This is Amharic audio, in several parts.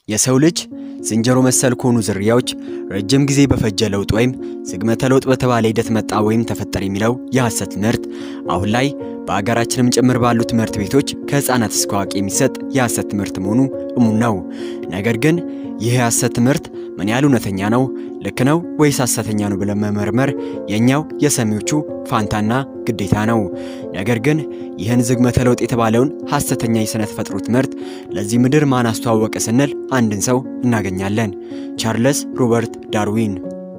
የሰው ልጅ ዝንጀሮ መሰል ከሆኑ ዝርያዎች ረጅም ጊዜ በፈጀ ለውጥ ወይም ዝግመተ ለውጥ በተባለ ሂደት መጣ ወይም ተፈጠረ የሚለው የሐሰት ትምህርት አሁን ላይ በአገራችንም ጭምር ባሉ ትምህርት ቤቶች ከህፃናት እስከ አዋቂ የሚሰጥ የሐሰት ትምህርት መሆኑ እሙን ነው። ነገር ግን ይህ የሐሰት ትምህርት ምን ያህል እውነተኛ ነው፣ ልክ ነው ወይስ ሐሰተኛ ነው ብለን መመርመር የኛው የሰሚዎቹ ፋንታና ግዴታ ነው። ነገር ግን ይህን ዝግመተ ለውጥ የተባለውን ሐሰተኛ የሥነ ተፈጥሮ ትምህርት ለዚህ ምድር ማን አስተዋወቀ ስንል አንድን ሰው እናገኛለን። ቻርለስ ሮበርት ዳርዊን።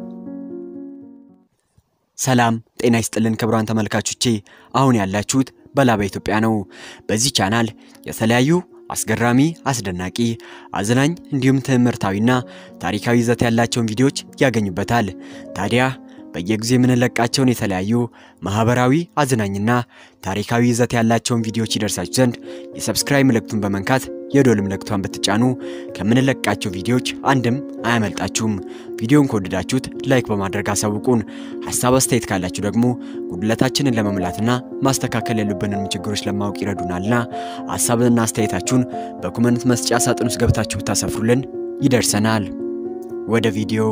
ሰላም ጤና ይስጥልን ክቡራን ተመልካቾቼ፣ አሁን ያላችሁት በላባ ኢትዮጵያ ነው። በዚህ ቻናል የተለያዩ አስገራሚ፣ አስደናቂ፣ አዝናኝ እንዲሁም ትምህርታዊና ታሪካዊ ይዘት ያላቸውን ቪዲዮዎች ያገኙበታል። ታዲያ በየጊዜው የምንለቃቸውን የተለያዩ ማህበራዊ፣ አዝናኝና ታሪካዊ ይዘት ያላቸውን ቪዲዮዎች ይደርሳችሁ ዘንድ የሰብስክራይብ ምልክቱን በመንካት የዶል ምልክቷን ብትጫኑ ከምንለቃቸው ቪዲዮዎች አንድም አያመልጣችሁም። ቪዲዮን ከወደዳችሁት ላይክ በማድረግ አሳውቁን። ሀሳብ አስተያየት ካላችሁ ደግሞ ጉድለታችንን ለመሙላትና ማስተካከል ያሉብንን ችግሮች ለማወቅ ይረዱናልና ሀሳብና አስተያየታችሁን በኮመንት መስጫ ሳጥን ውስጥ ገብታችሁ ብታሰፍሩልን ይደርሰናል። ወደ ቪዲዮ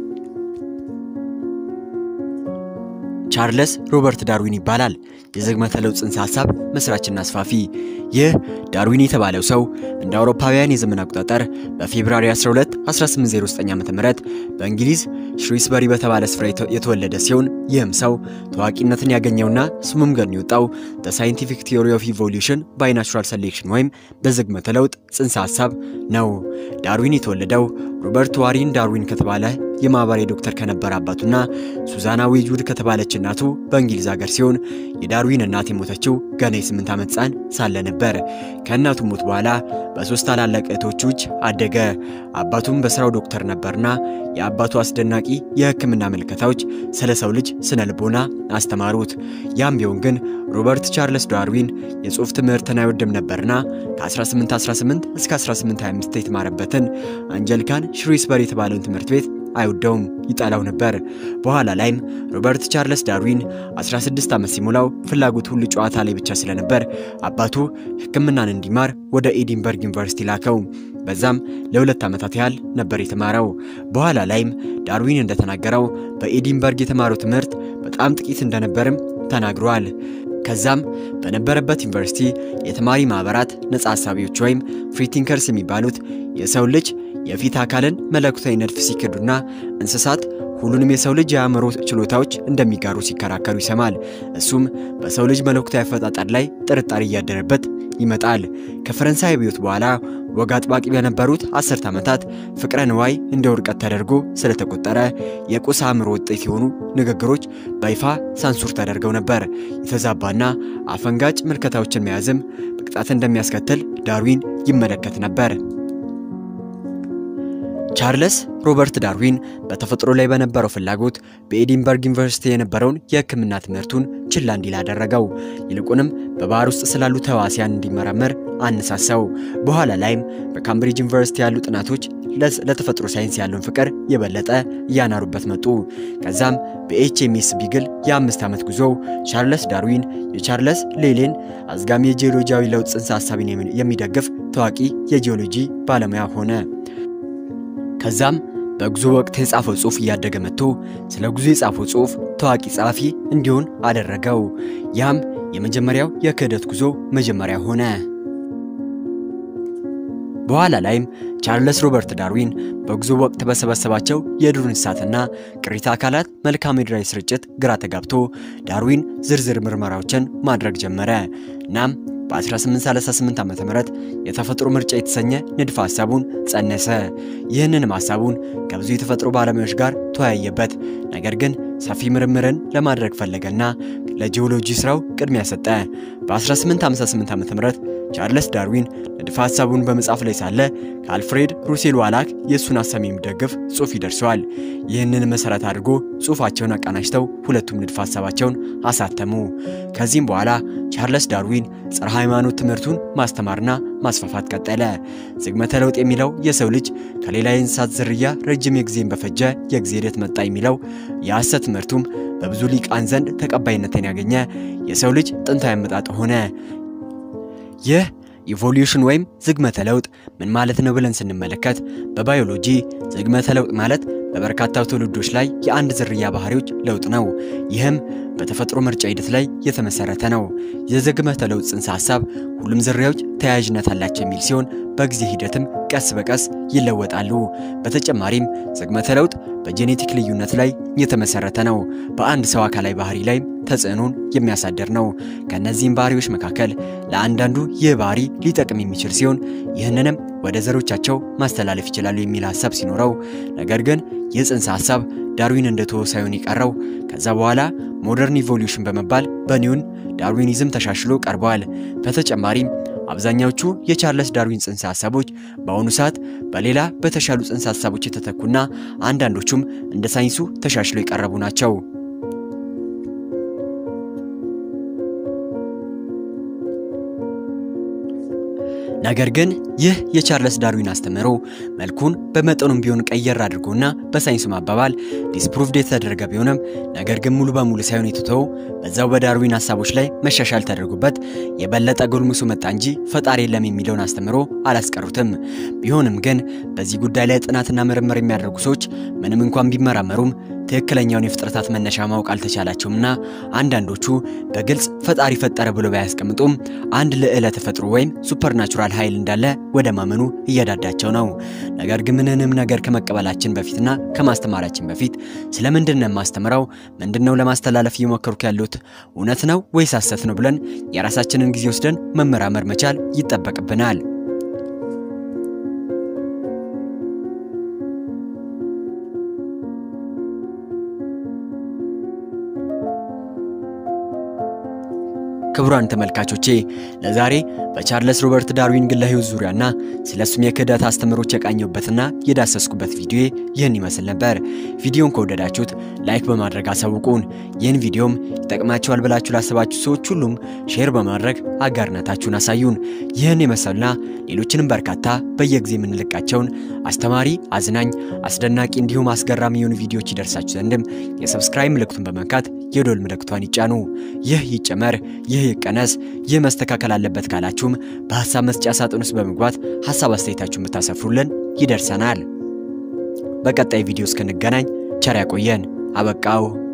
ቻርለስ ሮበርት ዳርዊን ይባላል። የዝግመተ ለውጥ ጽንሰ ሐሳብ መስራችና አስፋፊ። ይህ ዳርዊን የተባለው ሰው እንደ አውሮፓውያን የዘመን አቆጣጠር በፌብሩዋሪ 12 1809 ዓ.ም በእንግሊዝ ሽሪስበሪ በተባለ ስፍራ የተወለደ ሲሆን ይህም ሰው ታዋቂነትን ያገኘውና ስሙም ገን የወጣው ዘ ሳይንቲፊክ ቲዮሪ ኦፍ ኢቮሉሽን ባይ ናቹራል ሴሌክሽን ወይም በዝግመተ ለውጥ ጽንሰ ሐሳብ ነው። ዳርዊን የተወለደው ሮበርት ዋሪን ዳርዊን ከተባለ የማህበራዊ ዶክተር ከነበረ አባቱና ሱዛና ዌጅውድ ከተባለች እናቱ በእንግሊዝ ሀገር ሲሆን የዳርዊን እናት የሞተችው ገና የስምንት ዓመት ሕፃን ሳለ ነበር። ከእናቱ ሞት በኋላ በሶስት ታላላቅ እህቶቹ እጅ አደገ። አባቱም በስራው ዶክተር ነበርና የአባቱ አስደናቂ የሕክምና ምልከታዎች ስለ ሰው ልጅ ስነ ልቦና አስተማሩት። ያም ቢሆን ግን ሮበርት ቻርለስ ዳርዊን የጽሑፍ ትምህርትን አይወድም ነበርና ከ1818 እስከ 1825 የተማረበትን አንጀሊካን ሽሪስበሪ የተባለውን ትምህርት ቤት አይወደውም፣ ይጠላው ነበር። በኋላ ላይም ሮበርት ቻርለስ ዳርዊን 16 ዓመት ሲሞላው ፍላጎት ሁሉ ጨዋታ ላይ ብቻ ስለነበር አባቱ ሕክምናን እንዲማር ወደ ኤዲንበርግ ዩኒቨርሲቲ ላከው። በዛም ለሁለት ዓመታት ያህል ነበር የተማረው። በኋላ ላይም ዳርዊን እንደተናገረው በኤዲንበርግ የተማረው ትምህርት በጣም ጥቂት እንደነበርም ተናግሯል። ከዛም በነበረበት ዩኒቨርሲቲ የተማሪ ማህበራት ነጻ ሀሳቢዎች ወይም ፍሪ ቲንከርስ የሚባሉት የሰው ልጅ የፊት አካልን መለኮታዊ ንድፍ ሲክዱና እንስሳት ሁሉንም የሰው ልጅ የአእምሮ ችሎታዎች እንደሚጋሩ ሲከራከሩ ይሰማል። እሱም በሰው ልጅ መለኮታዊ አፈጣጠር ላይ ጥርጣሬ እያደረበት ይመጣል። ከፈረንሳይ አብዮት በኋላ ወግ አጥባቂ በነበሩት አስርት ዓመታት ፍቅረ ንዋይ እንደ ውድቀት ተደርጎ ስለተቆጠረ የቁስ አእምሮ ውጤት የሆኑ ንግግሮች በይፋ ሳንሱር ተደርገው ነበር። የተዛባና አፈንጋጭ ምልከታዎችን መያዝም ቅጣት እንደሚያስከትል ዳርዊን ይመለከት ነበር። ቻርለስ ሮበርት ዳርዊን በተፈጥሮ ላይ በነበረው ፍላጎት በኤዲንበርግ ዩኒቨርሲቲ የነበረውን የሕክምና ትምህርቱን ችላ እንዲል አደረገው። ይልቁንም በባህር ውስጥ ስላሉ ተዋሲያን እንዲመረመር አነሳሳው። በኋላ ላይም በካምብሪጅ ዩኒቨርሲቲ ያሉ ጥናቶች ለተፈጥሮ ሳይንስ ያለውን ፍቅር የበለጠ እያናሩበት መጡ። ከዛም በኤችኤምኤስ ቢግል የአምስት ዓመት ጉዞው ቻርለስ ዳርዊን የቻርለስ ሌሌን አዝጋሚ የጂኦሎጂያዊ ለውጥ ጽንሰ ሐሳብን የሚደግፍ ታዋቂ የጂኦሎጂ ባለሙያ ሆነ። ከዛም በጉዞ ወቅት የጻፈው ጽሑፍ እያደገ መጥቶ ስለ ጉዞ የጻፈው ጽሑፍ ታዋቂ ጸሐፊ እንዲሆን አደረገው። ያም የመጀመሪያው የክህደት ጉዞ መጀመሪያ ሆነ። በኋላ ላይም ቻርለስ ሮበርት ዳርዊን በጉዞ ወቅት በሰበሰባቸው የዱር እንስሳትና ቅሪተ አካላት መልክዓ ምድራዊ ስርጭት ግራ ተጋብቶ ዳርዊን ዝርዝር ምርመራዎችን ማድረግ ጀመረ። እናም በ1838 ዓ.ም የተፈጥሮ ምርጫ የተሰኘ ንድፈ ሐሳቡን ጸነሰ። ይህንንም ሐሳቡን ከብዙ የተፈጥሮ ባለሙያዎች ጋር ተወያየበት። ነገር ግን ሰፊ ምርምርን ለማድረግ ፈለገና ለጂኦሎጂ ስራው ቅድሚያ ሰጠ። በ1858 ዓ.ም ቻርለስ ዳርዊን ንድፈ ሐሳቡን በመጻፍ ላይ ሳለ ከአልፍሬድ ሩሴል ዋላክ የእሱን ሐሳብ የሚደግፍ ጽሑፍ ይደርሰዋል። ይህንን መሠረት አድርጎ ጽሑፋቸውን አቀናጅተው ሁለቱም ንድፈ ሐሳባቸውን አሳተሙ። ከዚህም በኋላ ቻርለስ ዳርዊን ጸረ ሃይማኖት ትምህርቱን ማስተማርና ማስፋፋት ቀጠለ። ዝግመተ ለውጥ የሚለው የሰው ልጅ ከሌላ የእንስሳት ዝርያ ረጅም የጊዜን በፈጀ የጊዜ ሂደት መጣ የሚለው የሐሰት ትምህርቱም በብዙ ሊቃን ዘንድ ተቀባይነትን ያገኘ የሰው ልጅ ጥንታዊ አመጣጥ ሆነ። ይህ ኢቮሉሽን ወይም ዝግመተ ለውጥ ምን ማለት ነው ብለን ስንመለከት በባዮሎጂ ዝግመተ ለውጥ ማለት በበርካታ ትውልዶች ላይ የአንድ ዝርያ ባህሪዎች ለውጥ ነው። ይህም በተፈጥሮ ምርጫ ሂደት ላይ የተመሰረተ ነው። የዝግመተ ለውጥ ጽንሰ ሐሳብ ሁሉም ዝርያዎች ተያያዥነት አላቸው የሚል ሲሆን በጊዜ ሂደትም ቀስ በቀስ ይለወጣሉ። በተጨማሪም ዝግመተ ለውጥ በጄኔቲክ ልዩነት ላይ የተመሰረተ ነው። በአንድ ሰው አካላዊ ባህሪ ላይም ተጽዕኖን የሚያሳድር ነው። ከእነዚህም ባህሪዎች መካከል ለአንዳንዱ ይህ ባህሪ ሊጠቅም የሚችል ሲሆን ይህንንም ወደ ዘሮቻቸው ማስተላለፍ ይችላሉ የሚል ሀሳብ ሲኖረው፣ ነገር ግን ይህ ጽንሰ ሀሳብ ዳርዊን እንደተወ ሳይሆን የቀረው ከዛ በኋላ ሞደርን ኢቮሉሽን በመባል በኒውን ዳርዊኒዝም ተሻሽሎ ቀርበዋል። በተጨማሪም አብዛኛዎቹ የቻርለስ ዳርዊን ጽንሰ ሀሳቦች በአሁኑ ሰዓት በሌላ በተሻሉ ጽንሰ ሀሳቦች የተተኩና አንዳንዶቹም እንደ ሳይንሱ ተሻሽለው የቀረቡ ናቸው። ነገር ግን ይህ የቻርለስ ዳርዊን አስተምህሮ መልኩን በመጠኑም ቢሆን ቀየር አድርጎና በሳይንሱ ማባባል ዲስፕሩቭድ የተደረገ ቢሆንም ነገር ግን ሙሉ በሙሉ ሳይሆን የተተወው በዛው በዳርዊን ሀሳቦች ላይ መሻሻል ተደርጎበት የበለጠ ጎልምሶ መጣ እንጂ ፈጣሪ የለም የሚለውን አስተምህሮ አላስቀሩትም። ቢሆንም ግን በዚህ ጉዳይ ላይ ጥናትና ምርምር የሚያደርጉ ሰዎች ምንም እንኳን ቢመራመሩም ትክክለኛውን የፍጥረታት መነሻ ማወቅ አልተቻላቸውምና አንዳንዶቹ በግልጽ ፈጣሪ ፈጠረ ብሎ ባያስቀምጡም አንድ ልዕለ ተፈጥሮ ወይም ሱፐርናቹራል ኃይል እንዳለ ወደ ማመኑ እየዳዳቸው ነው። ነገር ግን ምንንም ነገር ከመቀበላችን በፊትና ከማስተማራችን በፊት ስለምንድን ነው የማስተምረው? ምንድነው ለማስተላለፍ እየሞከርኩ ያሉት? እውነት ነው ወይስ ሐሰት ነው ብለን የራሳችንን ጊዜ ወስደን መመራመር መቻል ይጠበቅብናል። ክቡራን ተመልካቾቼ ለዛሬ በቻርለስ ሮበርት ዳርዊን ግለ ሕይወት ዙሪያና ስለሱም የክህደት አስተምሮች የቃኘሁበትና የዳሰስኩበት ቪዲዮ ይህን ይመስል ነበር። ቪዲዮን ከወደዳችሁት ላይክ በማድረግ አሳውቁን። ይህን ቪዲዮም ይጠቅማቸዋል ብላችሁ ላሰባችሁ ሰዎች ሁሉም ሼር በማድረግ አጋርነታችሁን አሳዩን። ይህን የመሰሉና ሌሎችንም በርካታ በየጊዜ የምንለቃቸውን አስተማሪ፣ አዝናኝ፣ አስደናቂ እንዲሁም አስገራሚ የሆኑ ቪዲዮዎች ይደርሳችሁ ዘንድም የሰብስክራይብ ምልክቱን በመንካት የዶል ምልክቷን ይጫኑ። ይህ ይጨመር፣ ይህ ይቀነስ፣ ይህ መስተካከል አለበት ካላችሁም በሀሳብ መስጫ ሳጥን ውስጥ በመግባት ሀሳብ አስተያየታችሁን ብታሰፍሩልን ይደርሰናል። በቀጣይ ቪዲዮ እስክንገናኝ ቸር ያቆየን። አበቃው።